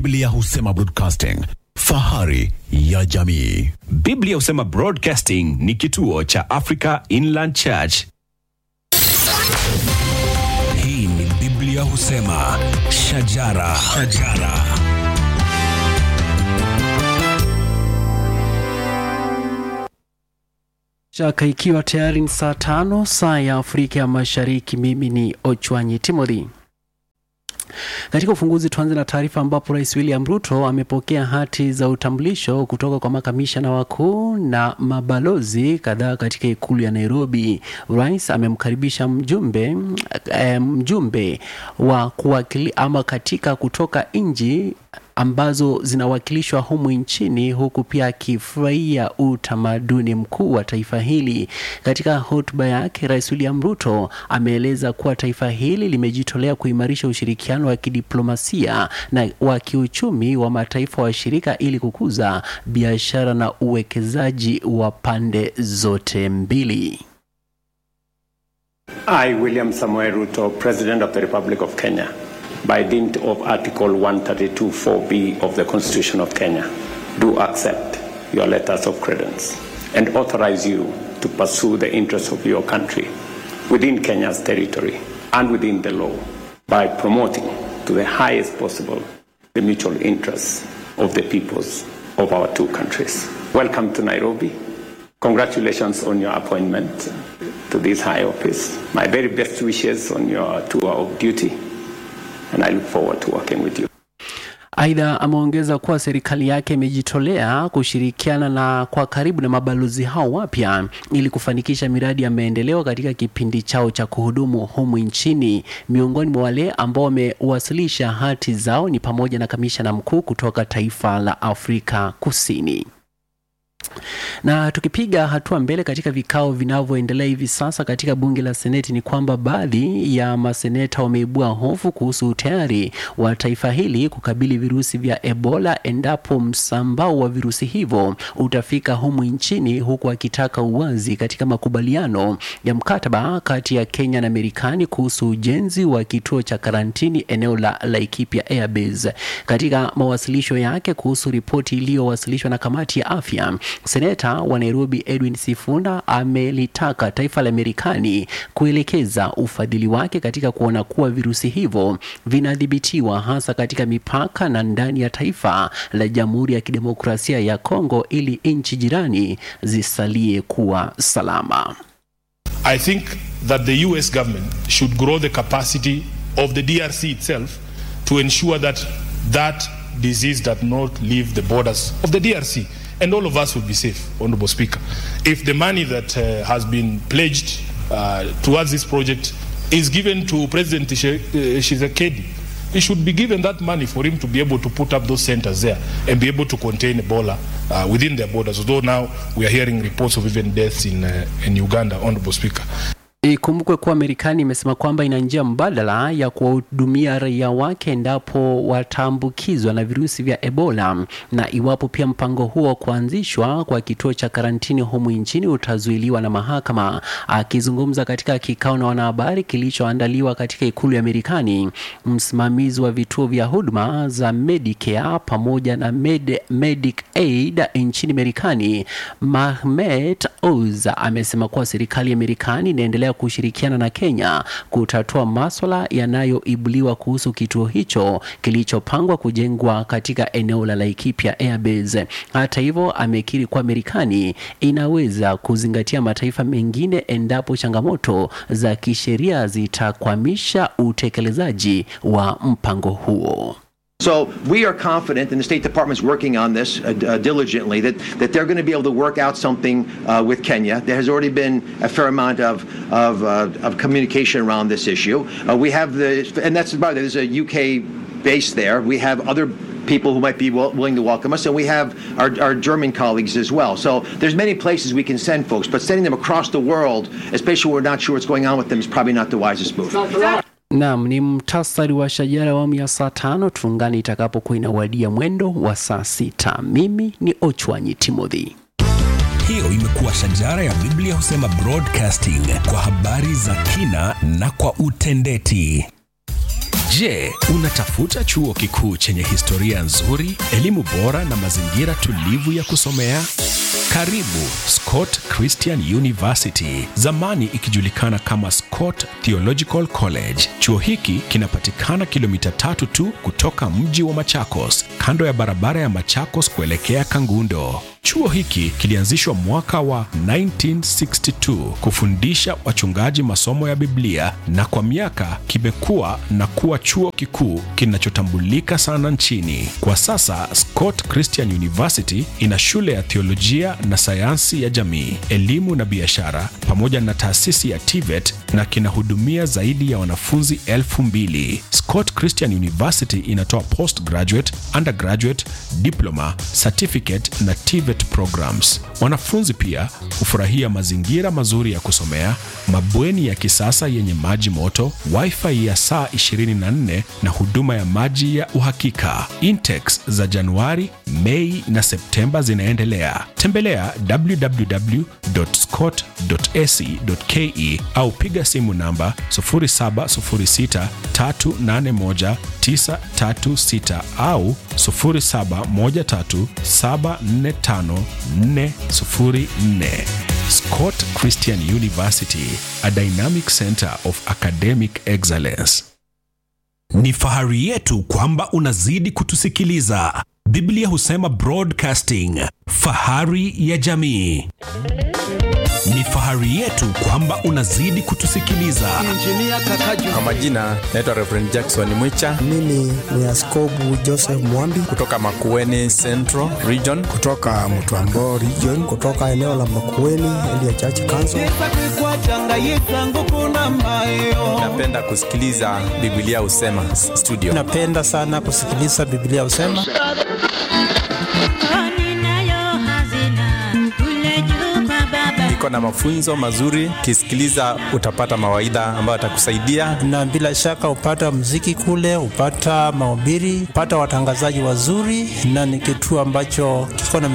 Biblia husema broadcasting, fahari ya jamii. Biblia husema Broadcasting ni kituo cha Africa Inland Church. Hii ni Biblia husema shajara, shajara. Shaka ikiwa tayari ni saa tano saa ya Afrika ya Mashariki. Mimi ni Ochwanyi Timothy. Katika ufunguzi tuanze na taarifa ambapo Rais William Ruto amepokea hati za utambulisho kutoka kwa makamishna wakuu na mabalozi kadhaa katika ikulu ya Nairobi. Rais amemkaribisha mjumbe eh, mjumbe wa kuwakili ama katika kutoka nchi ambazo zinawakilishwa humu nchini huku pia akifurahia utamaduni mkuu wa taifa hili. Katika hotuba yake, Rais William Ruto ameeleza kuwa taifa hili limejitolea kuimarisha ushirikiano wa kidiplomasia na wa kiuchumi wa mataifa washirika ili kukuza biashara na uwekezaji wa pande zote mbili. I, William Samuel Ruto, President of the Republic of Kenya, by dint of Article 132.4b of the Constitution of Kenya, do accept your letters of credence and authorize you to pursue the interests of your country within Kenya's territory and within the law by promoting to the highest possible the mutual interests of the peoples of our two countries. Welcome to Nairobi. Congratulations on your appointment to this high office. My very best wishes on your tour of duty, and I look forward to working with you. Aidha, ameongeza kuwa serikali yake imejitolea kushirikiana na kwa karibu na mabalozi hao wapya ili kufanikisha miradi ya maendeleo katika kipindi chao cha kuhudumu humu nchini. Miongoni mwa wale ambao wamewasilisha hati zao ni pamoja na kamishna mkuu kutoka taifa la Afrika Kusini. Na tukipiga hatua mbele katika vikao vinavyoendelea hivi sasa katika bunge la seneti, ni kwamba baadhi ya maseneta wameibua hofu kuhusu utayari wa taifa hili kukabili virusi vya Ebola endapo msambao wa virusi hivyo utafika humu nchini, huku akitaka uwazi katika makubaliano ya mkataba kati ya Kenya na Marekani kuhusu ujenzi wa kituo cha karantini eneo la Laikipia Airbase. Katika mawasilisho yake kuhusu ripoti iliyowasilishwa na kamati ya afya Seneta wa Nairobi Edwin Sifuna amelitaka taifa la Marekani kuelekeza ufadhili wake katika kuona kuwa virusi hivyo vinadhibitiwa hasa katika mipaka na ndani ya taifa la Jamhuri ya Kidemokrasia ya Kongo ili nchi jirani zisalie kuwa salama. I think that the US government should grow the capacity of the DRC itself to ensure that that disease does not leave the borders of the DRC and all of us will be safe, Honorable Speaker. If the money that uh, has been pledged uh, towards this project is given to President Shisekedi, he should be given that money for him to be able to put up those centers there and be able to contain Ebola uh, within their borders. Although now we are hearing reports of even deaths in, uh, in Uganda, Honorable Speaker. Ikumbukwe kuwa Marekani imesema kwamba ina njia mbadala ya kuwahudumia raia wake endapo wataambukizwa na virusi vya Ebola, na iwapo pia mpango huo wa kuanzishwa kwa kituo cha karantini humu nchini utazuiliwa na mahakama. Akizungumza katika kikao na wanahabari kilichoandaliwa katika ikulu ya Marekani, msimamizi wa vituo vya huduma za Medicare pamoja na Med, Medicaid nchini Marekani, Mahmet Oz amesema kuwa serikali ya Marekani inaendelea kushirikiana na Kenya kutatua maswala yanayoibuliwa kuhusu kituo hicho kilichopangwa kujengwa katika eneo la Laikipia Airbase. Hata hivyo, amekiri kuwa Marekani inaweza kuzingatia mataifa mengine endapo changamoto za kisheria zitakwamisha utekelezaji wa mpango huo. So we are confident, and the State Department's working on this uh, uh, diligently, that, that they're going to be able to work out something uh, with Kenya. There has already been a fair amount of, of, uh, of communication around this issue. Uh, we have the, and that's about it, there's a UK base there. We have other people who might be will, willing to welcome us, and we have our, our German colleagues as well. So there's many places we can send folks, but sending them across the world, especially when we're not sure what's going on with them, is probably not the wisest move. Naam, ni mtasari wa shajara awamu ya saa tano. Tuungane itakapokuwa inawadia mwendo wa saa sita. Mimi ni Ochwanyi Timothy. Hiyo imekuwa shajara ya Biblia husema broadcasting kwa habari za kina na kwa utendeti. Je, unatafuta chuo kikuu chenye historia nzuri, elimu bora na mazingira tulivu ya kusomea? Karibu Scott Christian University, zamani ikijulikana kama Scott Theological College. Chuo hiki kinapatikana kilomita tatu tu kutoka mji wa Machakos, kando ya barabara ya Machakos kuelekea Kangundo. Chuo hiki kilianzishwa mwaka wa 1962 kufundisha wachungaji masomo ya Biblia na kwa miaka kimekuwa na kuwa chuo kikuu kinachotambulika sana nchini. Kwa sasa Scott Christian University ina shule ya theolojia na sayansi ya jamii, elimu na biashara pamoja na taasisi ya TVET na kinahudumia zaidi ya wanafunzi elfu mbili. Scott Christian University inatoa postgraduate, undergraduate, diploma, certificate na TVET programs. Wanafunzi pia hufurahia mazingira mazuri ya kusomea, mabweni ya kisasa yenye maji moto, wifi ya saa 24 na huduma ya maji ya uhakika. Intex za Januari, Mei na Septemba zinaendelea. Tembelea www.scott.ac.ke au piga simu namba 0706381936 au 0713745404. Scott Christian University, a dynamic center of academic excellence. Ni fahari yetu kwamba unazidi kutusikiliza. Biblia husema broadcasting, fahari ya jamii. Ni fahari yetu kwamba unazidi kutusikiliza. Kwa majina naitwa Reverend Jackson Mwicha Mimi ni Askobu Joseph Mwambi kutoka Makueni Central Region. kutoka Mtwambo region, kutoka eneo la Makueni Elia Church Council. Napenda kusikiliza Biblia husema s- studio. Napenda sana kusikiliza Biblia usema Iko na mafunzo mazuri, kisikiliza utapata mawaidha ambayo atakusaidia. na bila shaka upata mziki kule, upata mahubiri, upata watangazaji wazuri, na ni kituo ambacho kiko na